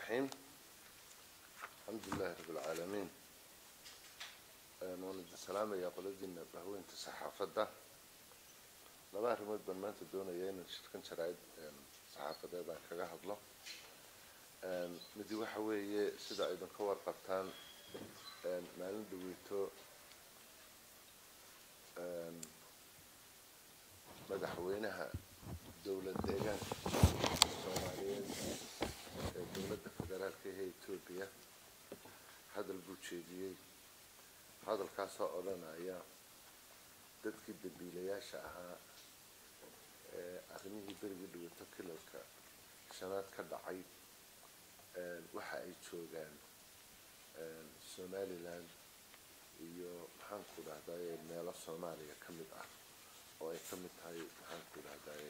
الرحيم الحمد لله رب العالمين waan idin salaamayaa qoladiina bahweynta saxaafadda laba arrimood baan maanta doonaya inaan shirkan jaraa'id saxaafadeed aan kaga hadlo midi waxa weeye sida idinka warqabtaan maalin dhaweyto madaxweynaha dowlad deegaanka soomaaliyeed ee dowladda federaalka ee etoobiya hadal buu jeediyey hadalkaasoo odhanaya dadkii dambiilayaasha ahaa ee arrimihii berigii dhigato kilalka shanaad ka dhacay waxa ay joogaan somaliland iyo maxaanku dhahdaye meelo soomaaliya ka mid ah oo ay ka mid tahay maxaanku dhahdaye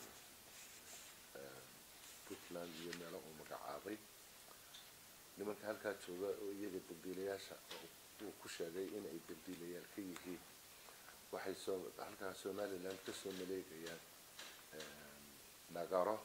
puntland iyo meelo uu magacaabay nimanka halkaa jooga oo iyaga dambiilayaasha uu ku sheegay inay dambiilayaal ka yihiin waxay soo halkaa somaliland kasoo maleegayaan dhagaro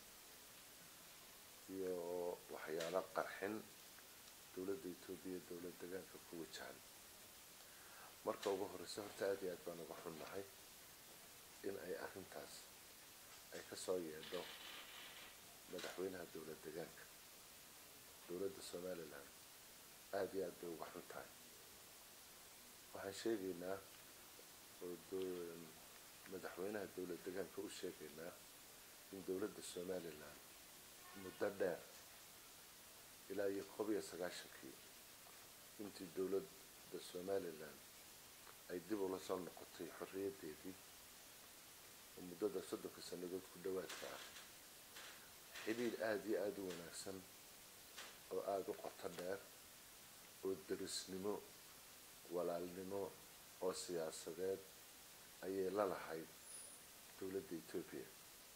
iyo waxyaalo qarxin dowladda etoobiya dowlad degaanka ku wajahan marka ugu horeysa horta aada iyo aad baan uga xunnahay in ay arrintaas ay kasoo yeedho madaxweynaha dowlad degaanka dowladda somaliland aada iyo aad bay uga xun tahay waxaan sheegaynaa oo madaxweynaha dowlad degaanka u sheegaynaa in dowladda somaliland muddo dheer ilaa iyo koob iyo sagaashankii intii dowladda somaliland ay dib ula soo noqotay xorriyaddeedii oo muddada soddonka sannadood ku dhowaadka ah xidhiir aada iyo aada u wanaagsan oo aada u qoto dheer oo derisnimo walaalnimo oo siyaasadeed ayay la lahayd dowladda etoobiya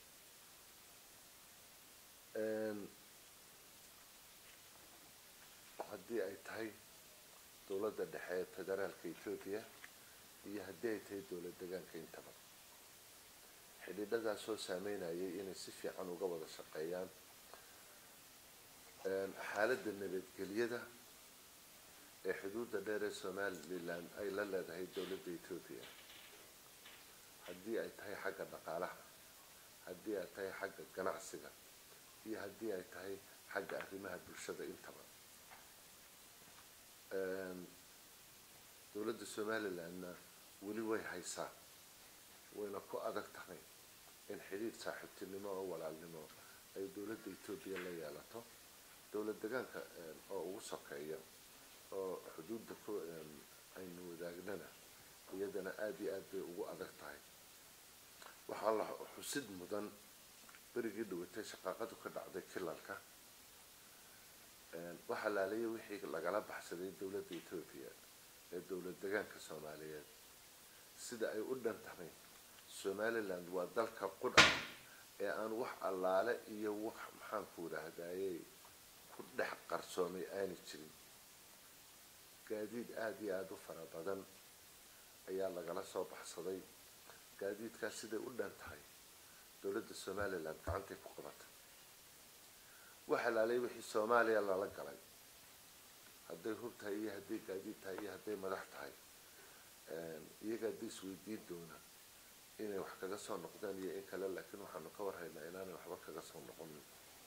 haddii ay tahay dowladda dhexe ee federaalka etoobiya iyo haddii ay tahay dowlad degaanka intaba xidhiidhadaasoo saameynayay inay si fiican uga wada shaqeeyaan xaaladda nabadgelyada ee xuduudda dheer ee somaliland ay la leedahay dowladda etoobiya haddii ay tahay xagga dhaqaalaha haddii ay tahay xagga ganacsiga iyo haddii ay tahay xagga arrimaha bulshada intaba dowladda somalilandna weli way haysaa wayna ku adag tahay in xidhiir saaxiibtinimo oo walaalnimo ay dowladda etoobiya la yeelato dowlad degaanka oo ugu sokeeya oo xuduudda ku aynu wadaagnana iyadana aada iyo aad bay ugu adag tahay waxaa la xusid mudan berigii dhawatay shaqaaqadu ka dhacday kilalka waxaa laalaya wixii lagala baxsaday dowladda etoobiya ee dowlad degaanka soomaaliyeed sida ay u dhan tahay somaliland waa dalka qudha ee aan wax allaale iyo wax maxaanku idhaahdayey ku dhex qarsoomay aani jirin gaadiid aada iyo aada u fara badan ayaa lagala soo baxsaday gaadiidkaas siday u dhan tahay dowladda somaliland gacantay ku qabatay waxa laalay wixii soomaaliya lala galay hadday hub tahay iyo hadday gaadiid tahay iyo hadday madax tahay iyaga hadday isweydiin doona inay wax kaga soo noqdaan iyo in kale laakiin waxaanu ka warhaynaa inaanay waxba kaga soo noqonin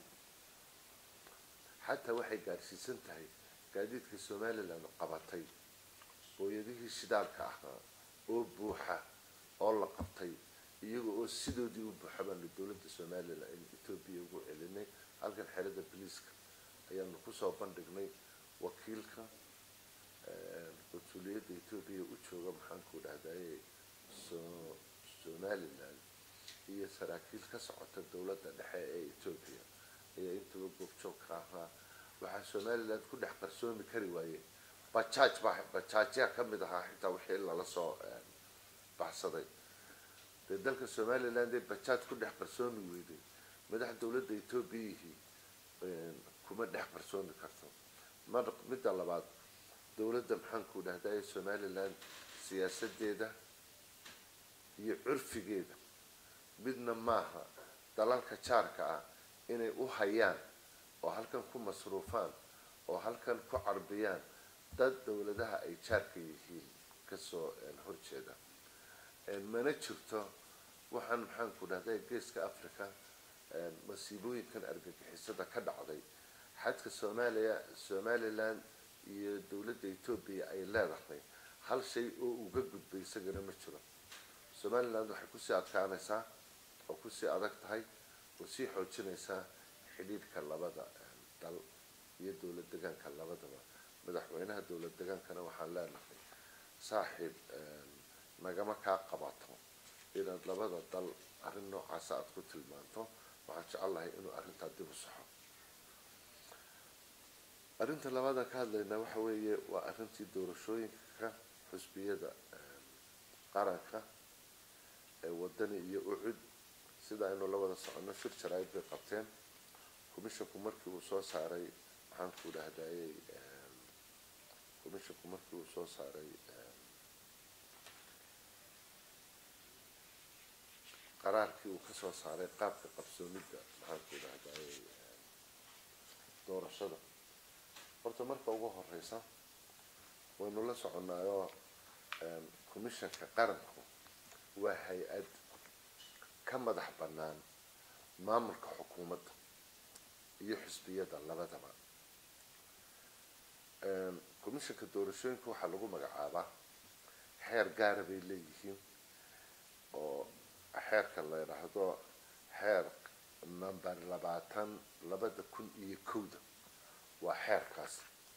xataa waxay gaadhsiisan tahay gaadiidka somaliland qabatay booyadihii shidaalka ahaa oo buuxa oo la qabtay iyaga oo sidoodii u buuxa baanu dowladda somaliland aynu etoobiya ugu celinay halkan xerada boliiska ayaanu kusoo bandhignay wakiilka qunsuliyadda etoobiya u jooga maxaanku dhahdaye somaliland iyo saraakiil ka socota dowladda dhexe ee etoobiya ayaa intaba goobjoog ka ahaa waxaa somaliland ku dhex qarsoomi kari waaye bajaaj baa bajaajyaa ka mid ahaa xitaa wixii lala soo baxsaday dee dalka somaliland ee bajaaj ku dhex qarsoomi weyday madax dowladda etoobiyihii kuma dhex qarsoomi karto mar midda labaad dowladda maxaanku dhahdaye somaliland siyaasadeeda iyo curfigeeda midna maaha dalalka jaarka ah inay u hayaan oo halkan ku masruufaan oo halkan ku carbiyaan dad dowladaha ay jaarka yihiin kasoo horjeeda mana jirto waxaan maxaan ku dhahday geeska africa masiibooyinkan argagixisada ka dhacday xadka soomaaliya somalilan iyo dowladda etoobiya ay leedahay hal shay oo uga gudbay isagana ma jiro somaliland waxay kusii adkaanaysaa oo kusii adag tahay oo sii xoojinaysaa xidhiidhka labada dal iyo dowlad degaanka labadaba madaxweynaha dowlad degaankana waxaan leenahay saaxiib nagama kaa qabato inaad labada dal arrin noocaasa aada ku tilmaanto waxaan jecellahay inuu arrintaa dib u saxo arrinta labaadaan ka hadlaynaa waxa weeye waa arrintii doorashooyinka xusbiyada qaranka ee wadani iyo ucud sida aynu la wada soconno shir jaraa'id bay qabteen commissionku markii uu soo saaray maxaan ku dhahdayey commissionku markii uu soo saaray qaraarkii uu kasoo saaray qaabka qabsoomidda maxaan ku dhahdayey doorashada horta marka ugu horeysa waynu la soconnaayoo commissionka qaranku waa hay-ad ka madax bannaan maamulka xukuumadda iyo xisbiyada labadaba commissionka doorashooyinka waxaa lagu magacaabaa xeer gaara bay leeyihiin oo xeerka la yidhaahdo xeer number labaatan labada kun iyo kowda waa xeerkaas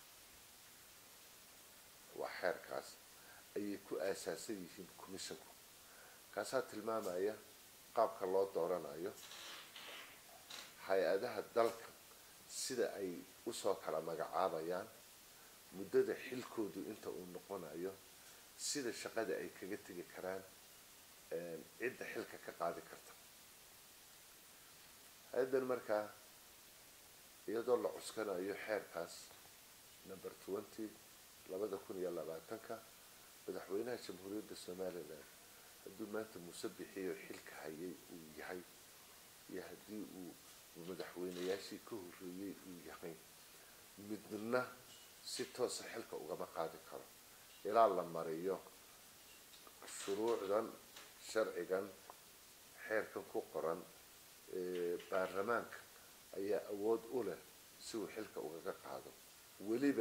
waa xeerkaas ayay ku aasaasan yihiin commissionku kaasaa tilmaamaya qaabka loo dooranayo hay-adaha dalka sida ay usoo kala magacaabayaan muddada xilkoodu inta uu noqonayo sida shaqada ay kaga tegi karaan cidda xilka ka qaadi karta hay-addan markaa iyadoo la cuskanayo xeerkaas number twenty labada kun iyo labaatanka madaxweynaha jamhuuriyadda somalilan hadduu maanta muuse bixiyo xilka hayay uu yahay iyo haddii uu madaxweynayaashii ka horreeyey uu yahay midna si toosa xilka ugama qaadi karo ilaa la mariyo shuruucdan sharcigan xeerkan ku qoran baarlamaanka ayaa awood u leh si uu xilka ugaga qaado weliba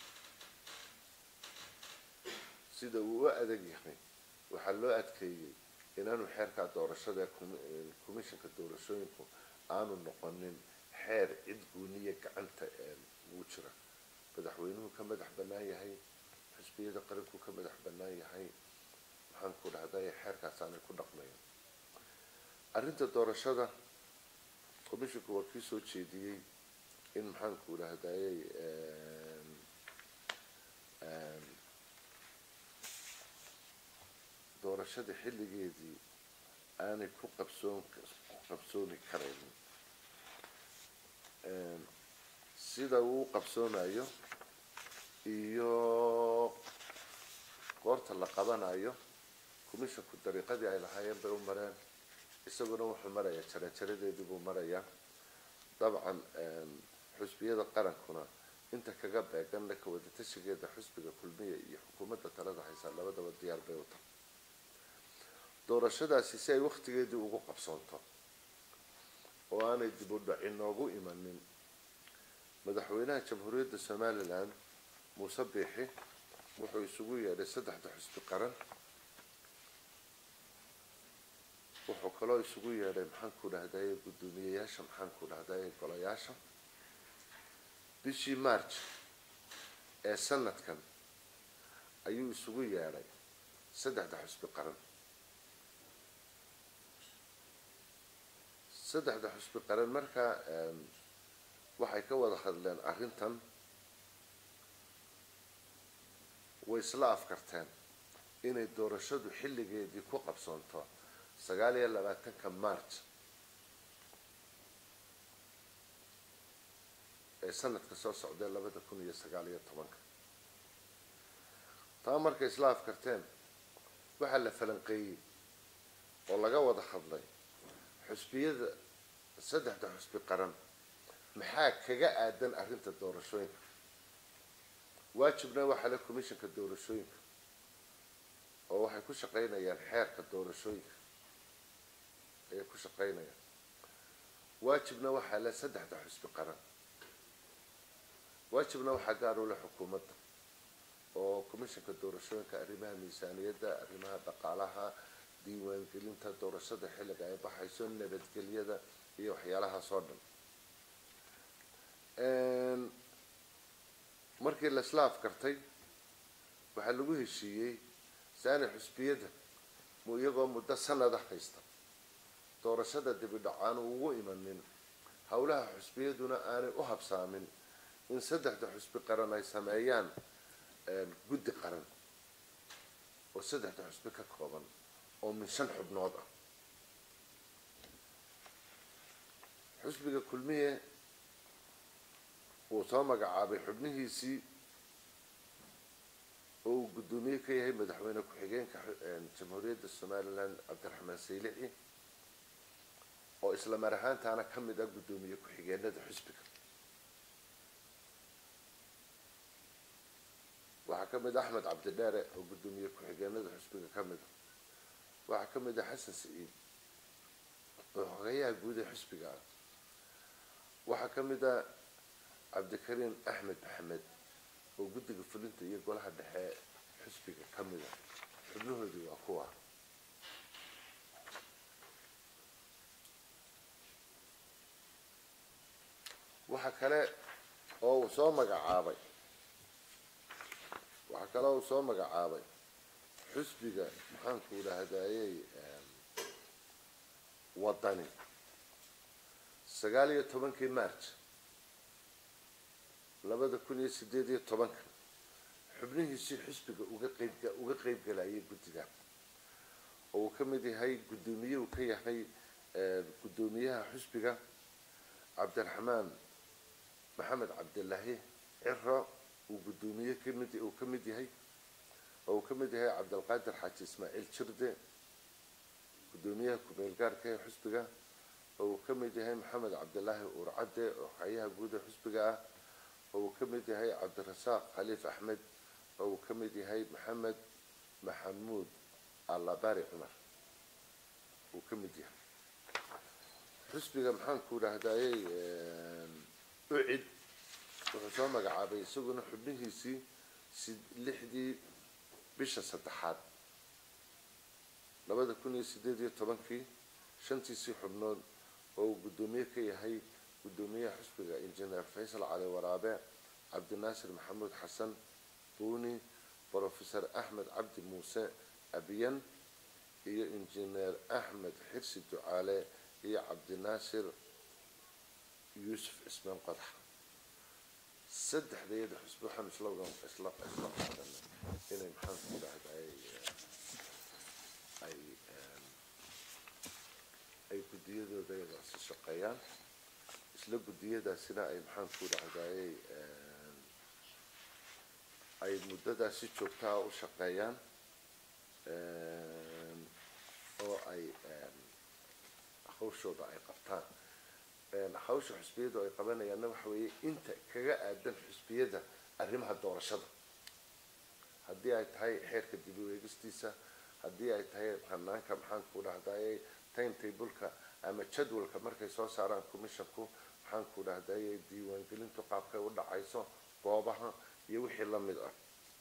sida uu u adag yahay waxaa loo adkeeyey inaanu xeerkaa doorashada commissionka doorashooyinku aanu noqonin xeer cid gooniya gacanta ugu jira madaxweynuhu ka madax bannaan yahay xisbiyada qaranku ka madax bannaan yahay maxaan ku dhahday xeerkaas aanay ku dhaqmayan arrinta doorashada commissionku waa kii soo jeediyey in maxaan ku dhahdayey doorashada xilligeedii aanay ku qabsoon ku qabsoomi karaynin sida uu qabsoonayo iyo goorta la qabanayo commissionku dariiqadii ay lahaayeen bay u mareen isaguna wuxuu marayaa jarajaradeedii buu marayaa dabcan xusbiyada qarankuna inta kaga beegan laka wadatashigeeda xusbiga kulmiya iyo xukuumadda talada haysaa labadaba diyaar bay u tahay doorashadaasi si ay waktigeedii ugu qabsoonto oo aanay dib u dhac inoogu imanin madaxweynaha jamhuuriyadda somalilan muuse biixi wuxuu isugu yeedhay saddexda xusbi qaran wuxuu kaloo isugu yeedhay maxaan ku dhahdaye guddoomiyeyaasha maxaan ku dhahdaye golayaasha bishii march ee sanadkan ayuu isugu yeedhay saddexda xusbi qaran saddexda xusbi qaran markaa waxay ka wada hadleen arrintan way isla afkarteen inay doorashadu xilligeedii ku qabsoonto sagaal iyo labaatanka march ee sanadka soo socdee labada kun iyo sagaal iyo tobanka taa markay isla afkarteen waxaa la falanqeeyey oo laga wada hadlay xusbiyada saddexda xusbi qaran maxaa kaga aadan arrinta doorashooyinka waajibna waxaa le commissionka doorashooyinka oo waxay ku shaqaynayaan xeerka doorashooyinka ayay ku shaqaynayaan waajibna waxaa le saddexda xusbi qaran waajibna waxaa gaar u leh xukuumadda oo commissionka doorashooyinka arrimaha miisaaniyadda arrimaha dhaqaalaha diiwaangelinta doorashada xilliga ay baxayso nabadgelyada iyo waxyaalahaas oo dhan markii la isla afkartay waxaa lagu heshiiyey saani xusbiyada mu iyagoo muddo sanada haysta doorashada dibidhac aanu ugu imanin howlaha xusbiyaduna aanay u habsaamin in saddexda xusbi qaran ay sameeyaan guddi qaran oo saddexda xusbi ka kooban oo min shan xubnood ah xusbiga kulmiye uu soo magacaabay xubnihiisii oo uu guddoomiye ka yahay madaxweyne ku-xigeenka jamhuuriyadda somalilan cabdiraxmaan saylici oo isla mar ahaantaana ka mid ah guddoomiye ku-xigeenada xusbiga waxaa ka mid ah axmed cabdidheere oo guddoomiye ku-xigeenada xusbiga ka mid a waxaa ka mid ah xasan saciid oo xogeyaha guud ee xusbiga ah waxaa ka mid ah cabdikariim axmed maxamed oo guddiga fulinta iyo golaha dhexe xusbiga ka mid ah xubnahoodii waa kuwa waxa kale oo uu soo magacaabay waxaa kale oo uu soo magacaabay xusbiga maxaanku idhaahdayey wadani sagaal iyo tobankii march labada kun iyo sideed iyo tobanka xubnihiisii xusbiga uga qeyb uga qeyb galayay guddiga oo uu ka mid yahay guddoomiye uu ka yahay guddoomiyaha xusbiga cabdiraxmaan maxamed cabdilaahi ciro uu guddoomiye kamid uu ka mid yahay oo uu ka mid yahay cabdilqaadir xaaji ismaaciil jirde guddoomiyaha ku-meel gaarka ee xusbiga oo uu ka mid yahay maxamed cabdilaahi uurcadde oo xayaha guud ee xusbiga ah oo uu ka mid yahay cabdirasaaq khaliif axmed oo uu ka mid yahay maxamed maxamuud allabari cumar uu ka mid yahay xusbiga maxaanku idhaahdayey ucid wuxuu soo magacaabay isaguna xubnihiisii si lixdii bisha saddexaad labada kun iyo sideed iyo tobankii shantiisii xubnood oo uu guddoomiye ka yahay guddoomiyaha xusbiga injineer faysal cali waraabe cabdinaasir maxamuud xasan buuni brofesor axmed cabdi muuse abiyan iyo injineer axmed xirsi ducaale iyo cabdinaasir yuusuf cismaan qodax saddexdayada xusbi waxaan isla isla isla qaadanay inay maxaanku idhahday ay ay guddiyadooda iyadaasi shaqeeyaan isla guddiyadaasina ay maxaanku idhahdayey ay muddadaas si joogtaa u shaqeeyaan oo ay hawshooda ay qabtaan hawsha xusbiyadu ay qabanayaanna waxa weeye inta kaga aadan xusbiyada arrimaha doorashada haddii ay tahay xeerka dib u eegistiisa haddii ay tahay hanaanka maxaanku dhahdaye timetableka ama jadwalka markay soo saaraan commissionku maxaanku dhahdaye diiwaangelintu qaabkay u dhacayso goobaha iyo wixii lamid ah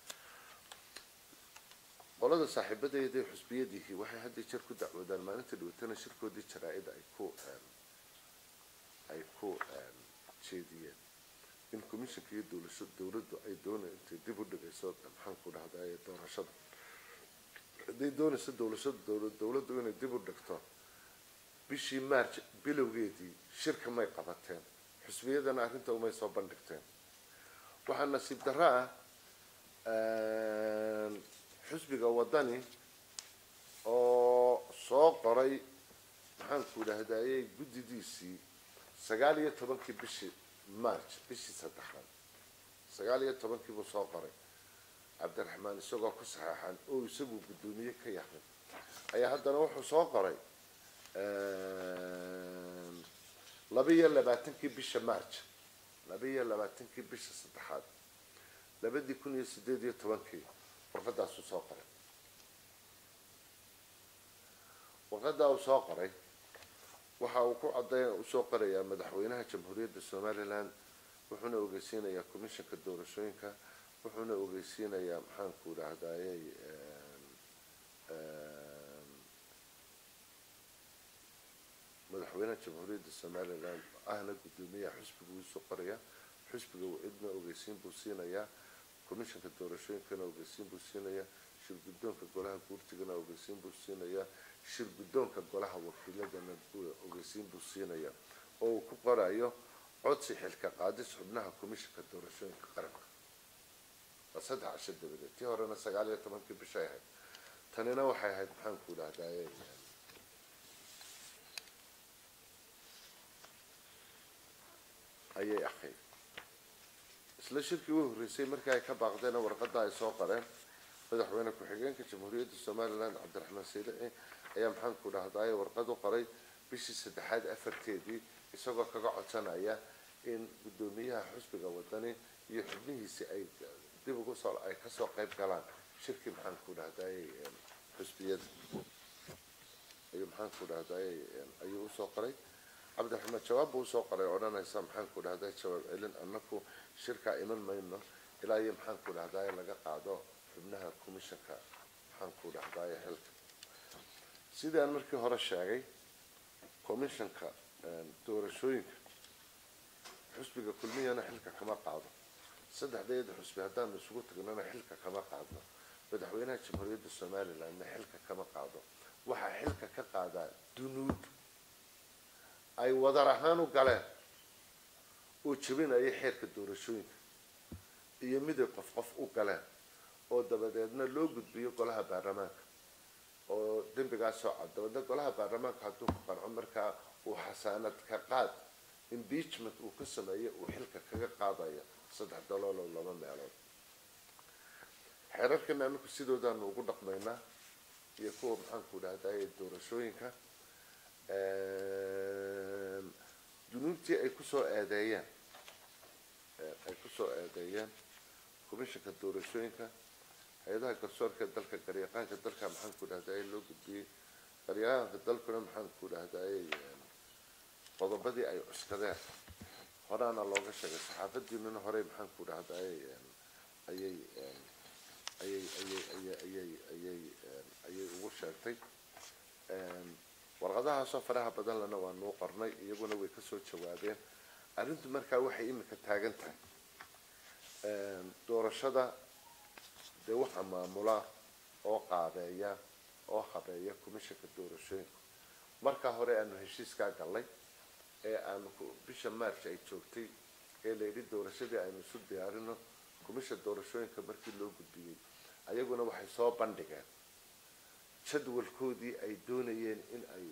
qolada saaxiibadeeda xusbiyadiihii waxay hadda jeer ku dacwoodaan maalinta dhawatana shirkoodii jaraa-id ay ku ay ku jeediyeen in commissionka iyo dowlasha dowladdu ay doona intay dib u dhigayso maxaanku dhahdaye doorashada hadday doonayso dowlashada dowlad dowladdu inay dib u dhigto bishii march bilowgeedii shirka may qabateen xusbiyadana arrinta umay soo bandhigteen waxaa nasiib darro ah xusbiga waddani oo soo qoray maxaanku idhaahdayey guddidiisii sagaal iyo tobankii bishii march bishii saddexaad sagaal iyo tobankii buu soo qoray cabdiraxmaan isagoo ku saxeexan oo isagu guddoomiye ka yahay ayaa haddana wuxuu soo qoray laba-iyo labaatankii bisha march laba-iyo labaatankii bisha saddexaad labadii kun iyo sideed iyo tobankii warqadaasuu soo qoray warqadaa uu soo qoray waxa uu ku caday usoo qorayaa madaxweynaha jamhuuriyadda somalilan wuxuuna ogeysiinayaa commissionka doorashooyinka wuxuuna ogeysiinayaa maxaanku idhaahdayey madaxweynaha jamhuuriyadda somalilan ahna guddoomiyaha xusbiga uu soo qoraya xusbiga cidna ogeysiin buu siinayaa commissionka doorashooyinkana ogeysiin buu siinayaa shir guddoonka golaha guurtigana ogeysiin buu siinayaa shir guddoonka golaha wakiiladana ogeysiin buu siinayaa oo uu ku qorayo codsi xilka qaadis xubnaha commissionka doorashooyinka qaranka waa saddex casho dabadeed tii horena sagaal iyo tobankii bishay ahayd tanina waxay ahayd maxaanku idhahdaye ayay ahayd isla shirkii u horreysay markii ay ka baaqdeen warqadda ay soo qoreen madaxweyne ku-xigeenka jamhuuriyadda somalilan cabdiraxmaan saydici ayaa maxaanku dhahdaye warqad u qoray bishii saddexaad afarteedii isagoo kaga codsanaya in guddoomiyaha xusbiga wadani iyo xubnihiisi ay dib ugu soo ay kasoo qayb galaan shirkii maxaanku dhahdaye xusbiyada ayuu maxaanku dhahdaye ayuu usoo qoray cabdiraxmaan jawaab buu usoo qoray odhanaysa maxaanku dhahday jawaab celin anaku shirkaa iman mayno ilaa iyo maxaanku dhahdaye laga qaado xubnaha commissionka maxaanku dhahdaye xilka sidii aan markii hore sheegay commissionka doorashooyinka xusbiga kulmiyana xilka kama qaado saddexdeeda xusbi haddaanu isugu tagnana xilka kama qaadno madaxweynaha jamhuuriyadda somalilandna xilka kama qaado waxaa xilka ka qaadaa dunuud ay wadar ahaan u galeen oo jebinaya xeerka doorashooyinka iyo miday qof qof u galeen oo dabadeedna loo gudbiyo golaha baarlamaanka oo dembigaasoo cad dabadeedna golaha baarlamaanka hadduu ku qanco markaa uu xasaanad ka qaad impeachment uu ka sameeyo uu xilka kaga qaadaya saddex dalooloo laba meelood xeerarkana anaku sidoodaanu ugu dhaqmaynaa iyo kuwa maxaanku dhahdaye doorashooyinka dunuubtii ay kusoo eedeeyeen ay kusoo eedeeyeen commissionka doorashooyinka hay-adaha garsoorka dalka garyaqaanka dalka maxaanku dhahdaye loo gudbiyey garyaqaanka dalkuna maxaanku dhahdaye qodobadii ay cuskadeen horaana looga sheegay saxaafadiinuna horey maxaanku dhahdaye ayay ayay ayay ayay ayay ayay ayay ugu sheegtay warqadahaasoo faraha badan lena waa nuu qornay iyaguna way kasoo jawaabeen arrintu markaa waxay imika taagan tahay doorashada dee waxaa maamula oo qaabeeya oo habeeya commissionka doorashooyinka markaa hore aanu heshiiskaa gallay ee aanu bisha march ay joogtay ee la yidhi doorashadii aynu isu diyaarino commission doorashooyinka markii loo gudbiyey ayaguna waxay soo bandhigeen jadwalkoodii ay doonayeen in ay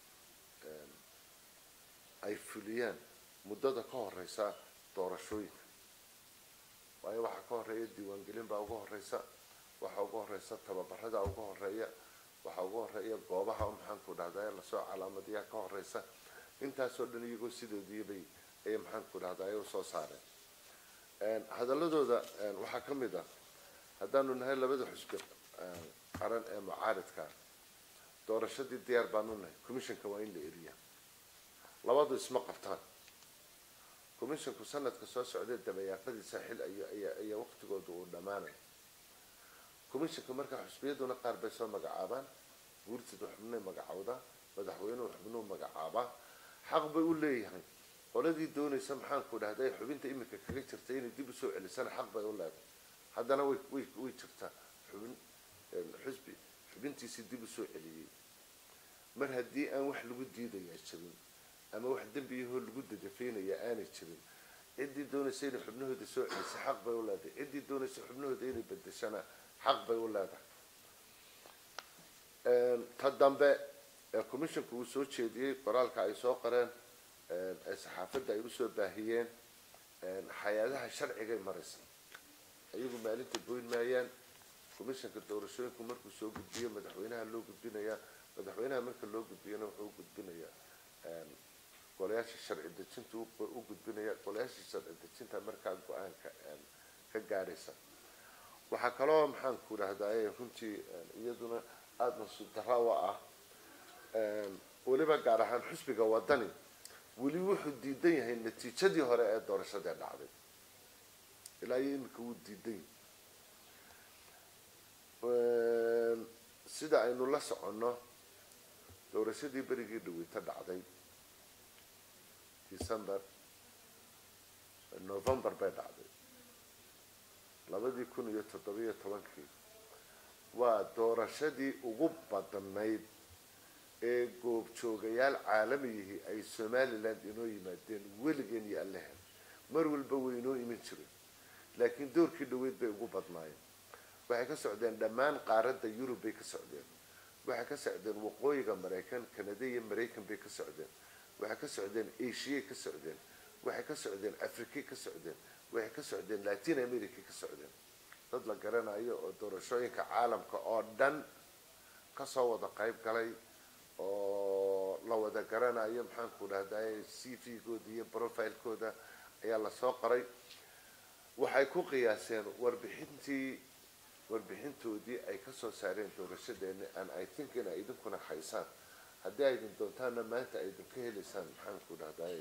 ay fuliyaan muddada ka horeysa doorashooyinka waayo waxaa ka horeeya diiwaangelin baa uga horeysa waxaa uga horeysa tababarada uga horeeya waxaa uga horeeya goobaha maxaanku dhahdaye lasoo calaamadiyaa ka horeysa intaasoo dhan iyagoo sidoodiibay ayay maxaanku dhahdaye usoo saareen hadaladooda waxaa ka mid ah haddaanu nahay labada xusbi qaran ee mucaaridka doorashadii diyaar baanu nahay commissionka waa in la eriya labadu isma qabtaan commissionku sanadka soo socday dabayaaqadiisa xil ayaa waqtigooda uu dhammaanaya commissionka markaa xusbiyaduna qaar bay soo magacaabaan guurtida xubnay magacowdaa madaxweynuhu xubnuhu magacaabaa xaq bay u leeyahay qoladii doonaysa maxaanku dhahday xubinta imika kaga jirta inay dib usoo celisana xaq bay u leedahay haddana way way way jirtaa xubin xusbi xubintiisii dib usoo celiyey mar haddii aan wax lagu diidayaa jirin ama wax dembiyahoo lagu dadafeynaya aanay jirin ciddii doonaysa inay xubnahooda soo celisa xaq bay u leedahay ciddii doonaysa xubnahooda inay bedeshana xaq bay u leedahay ta dambe ee commissionka uu soo jeediyey qoraalka ay soo qoreen ee saxaafadda ay usoo baahiyeen hay-adaha sharcigay maraysa iyagu maalinta goyn maayaan commissionka doorashooyinku markuu soo gudbiyo madaxweynaha loo gudbinayaa madaxweynaha marka loo gudbiyana wuxuu gudbinayaa golayaasha sharci dejinta u gudbinaya golayaasha sharci dejinta markaa go-aanka ka gaadhaysa waxaa kaloo maxaanku idhahdaye runtii iyaduna aada nasuub darra u ah weliba gaar ahaan xusbiga wadani weli wuxuu diidan yahay natiijadii hore ee doorashadee dhacday ilaa iyo iminka wuu diidan yahay sida aynu la soconno doorashadii berigii dhaweyta dhacday december november bay dhacday labadii kun iyo toddobiyo tobankii waa doorashadii ugu badnayd ee goobjoogayaal caalamiyihii ay somaliland inoo yimaadeen weligeen iyo allehen mar walba way inoo iman jireen laakiin doorkii dhaweyd bay ugu badnaayeen waxay ka socdeen dhammaan qaaradda yurub bay ka socdeen waxay ka socdeen waqooyiga maraykan kanada iyo maraykan bay ka socdeen waxay ka socdeen asiay ka socdeen waxay ka socdeen africay ka socdeen waxay ka socdeen latin america ka socdeen dad la garanayo oo doorashooyinka caalamka oo dhan kasoo wada qayb galay oo la wada garanayo maxaanku dhahdaye c v gooda iyo profilekooda ayaa lasoo qoray waxay ku qiyaaseen warbixintii warbixintoodii ay kasoo saareen doorashadeeni an i think in ay idinkuna haysaan haddii ay idin doontaana maanta ay idinka helaysaan maxaanku dhahdaye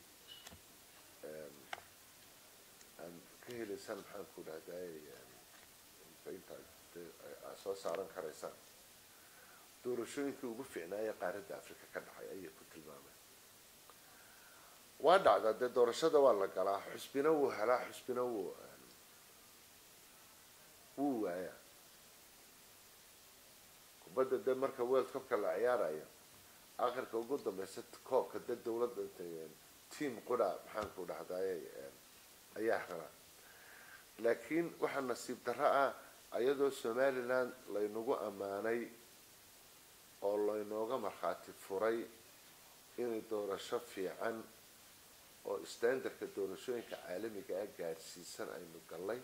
aan ka helaysaan maxaanku dhahdaye inta soo saaran karaysaan doorashooyinkii ugu fiicnaaya qaaradda africa ka dhacay ayay ku tilmaameen waa dhacdaa dee doorashada waa la galaa xusbina wuu helaa xusbina wuu wuu waayaa kubadda dee marka world cupka la ciyaarayo akhirka ugu dambeysa koobka dee dawladda intay team qura maxaanku dhahdaye ayaa helaa laakiin waxaa nasiib darro ah ayadoo somaliland laynagu ammaanay oo laynooga markhaati furay inay doorasho fiican oo standardka doorashooyinka caalamiga ah gaadhsiisan aynu gallay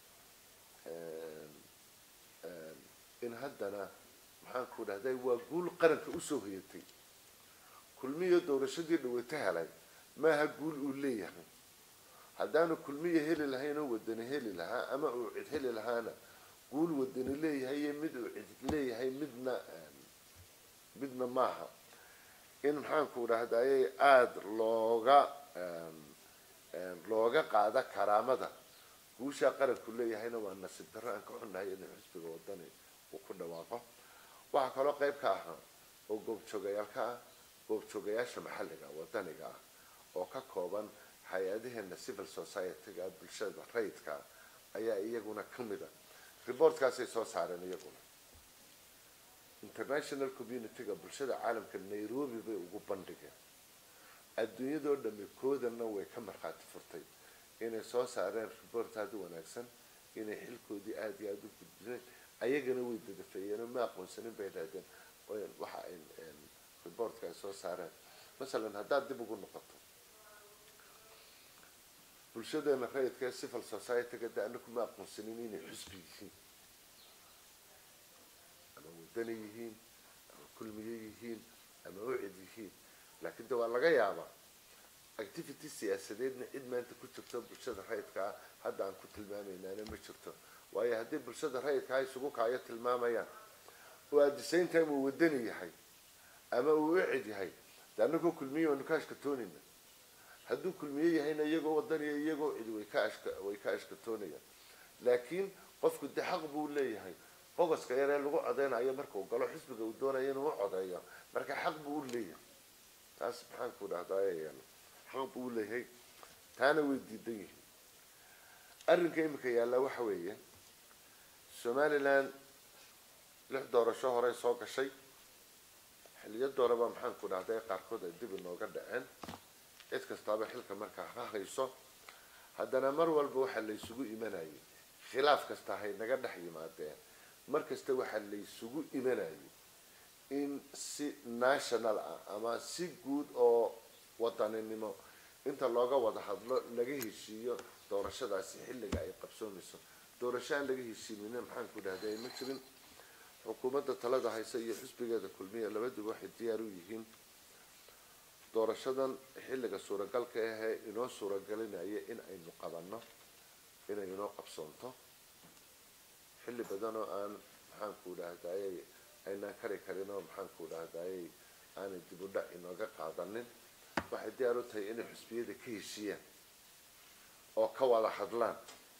in haddana maxaanku dhahday waa guul qaranka usoo hoyatay kulmiyo doorashadii dhaweyto helay maaha guul uu leeyahay haddaanu kulmiya heli lahayn oo wadani heli lahaa ama uu cid heli lahaana guul wadani leeyahay iyo mid uu cid leeyahay midna midna maaha in maxaanku dhahdaye aada looga looga qaada karaamada guushaa qaranku leeyahayna waa nasiib darro aan ka xunnahay inay xusbiga wadani uu ku dhawaaqo waxaa kaloo qayb ka ahaa oo goobjoogayaal ka ah goobjoogayaasha maxalliga wadaniga ah oo ka kooban hay-adaheena civil society-ga bulshada rayidka ayaa iyaguna kamid a reportkaasay soo saareen iyaguna international community-ga bulshada caalamka nairobi bay ugu bandhigeen adduunyadoo dhami koodana way ka markhaati furtay inay soo saareen report aada u wanaagsan inay xilkoodii aada iyo aada u gudbiseen ayagana way dadafeeyeenoo ma aqoonsanin bay dhahdeen waxa ay reportka ay soo saareen masalan haddaad dib ugu noqoto bulshadeena rayidka ee civil society-ga de anaku ma aqoonsanin inay xusbi yihiin ama wadani yihiin ama kulmiye yihiin ama ucid yihiin laakiin de waa laga yaabaa activity siyaasadeedna cid maanta ku jirto bulshada rayidka ah hadda aan ku tilmaamaynaana ma jirto waayo haddii bulshada rayidka ah isugu kaayo tilmaamayaan oo at the same time uu wadani yahay ama uu ucid yahay de anagoo kulmiye waanu ka ashkatoonayna hadduu kulmiye yahayna iyagoo wadaniya iyagoo cid way ka ashka way ka ashkatoonayaan laakiin qofku de xaq buu leeyahay bogoska yaree lagu codeynayo markuu galo xisbiga uu doonayo inuu u codeeyo marka xaq buu u leeyahay taas maxaanku dhahdaay xaq buu u leeyahay taana way diidan yihiin arrinka imika yaallaa waxa weeye somaliland lix doorasho horey soo gashay xiliyo dooraba maxaanku dhahday qaarkood ay dib inooga dhaceen cid kastaaba xilka markaa ha hayso haddana mar walba waxaa laysugu imanayay khilaaf kasta hay naga dhex yimaadeen mar kasta waxaa laysugu imanayay in si national ah ama si guud oo wadaninimo inta looga wada hadlo laga heshiiyo doorashadaasi xilliga ay qabsoomayso doorasho aan laga heshiinina maxaanku dhahday ma jirin xukuumadda talada haysa iyo xisbigeeda kulmiya labaduba waxay diyaar u yihiin doorashadan xilliga suuragalka ahee inoo suuragelinaya in aynu qabanno inay inoo qabsoonto xilli badan oo aan maxaanku dhahdaayey aynaan kari karin oo maxaanku dhahdaayey aanay dib u dhac inooga qaadanin waxay diyaar u tahay inay xusbiyada ka heshiiyaan oo ka wada hadlaan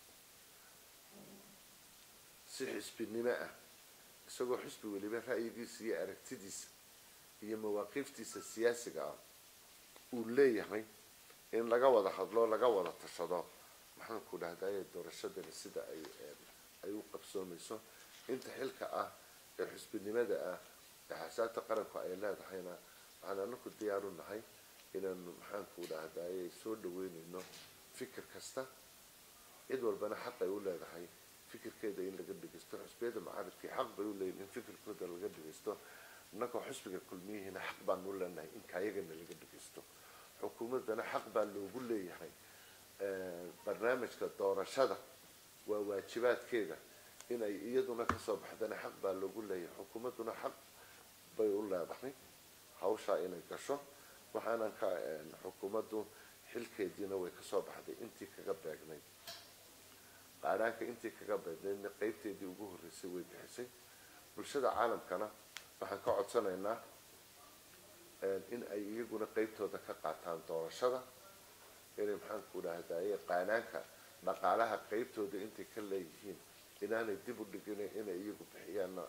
si xisbinimo ah isagoo xusbi weliba ra'yigiisa iyo aragtidiisa iyo mawaaqiiftiisa siyaasiga ah uu leeyahay in laga wada hadlo laga wada tashado maxaanku dhahdaye doorashadani sida ay ay u qabsoomayso inta xilka ah ee xusbinimada ah ee xasaabta qaranku ay leedahayna waxaan anaku diyaar u nahay inaanu maxaanku dhahdaye soo dhaweynayno fikir kasta cid walbana xaq ay u leedahay fikirkeeda in laga dhegeysto xusbiyada mucaaridkii xaq bay u leeyihin in fikirkooda laga dhegeysto innagoo xusbiga kulmiyihiina xaq baanu u leenahay in kaayagana laga dhegeysto xukuumaddana xaq baa loogu leeyahay barnaamijka doorashada waa waajibaadkeeda inay iyaduna kasoo baxdana xaq baa loogu leeyahay xukuumadduna xaq bay u leedahay hawshaa inay gasho waxaanan ka xukuumaddu xilkeediina way kasoo baxday intii kaga beegnay qaadhaanka intii kaga beegnaydna qeybteedii ugu horreysay way bixisay bulshada caalamkana waxaan ka codsanaynaa in ay iyaguna qeybtooda ka qaataan doorashada inay maxaanku dhahdaye qaanaanka dhaqaalaha qeybtooda intay ka leeyihiin inaanay dib u dhigin inay iyagu bixiyaanna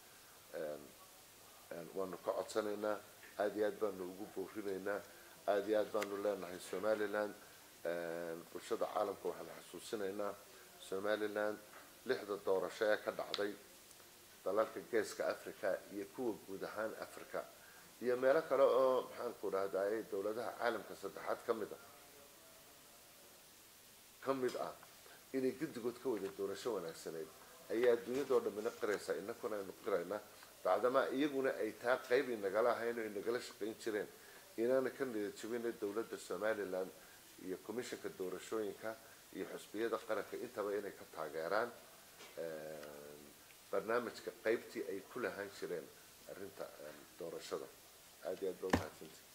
waanu ka codsanaynaa aada iyo aad baanu ugu boorinaynaa aada iyo aad baanu leenahay somaliland bulshada caalamka waxaan xasuusinaynaa somaliland lixda doorasho ee ka dhacday dalalka geeska africa iyo kuwa guud ahaan africa iyo meelo kale oo maxaanku dhahdaye dowladaha caalamka saddexaad ka mid ah ka mid ah inay guddigood ka wada doorasho wanaagsaneyd ayaa adduunyadoo dhamina qiraysaa inakuna aynu qiraynaa bacdamaa iyaguna ay taa qeyb inagala ahayn oo inagala shaqayn jireen inaana ka niyad jabina dowladda somaliland iyo commissionka doorashooyinka iyo xusbiyada qaranka intaba inay ka taageeraan barnaamijka qeybtii ay ku lahaan jireen arrinta doorashada aada iyo aad ba umahadsanti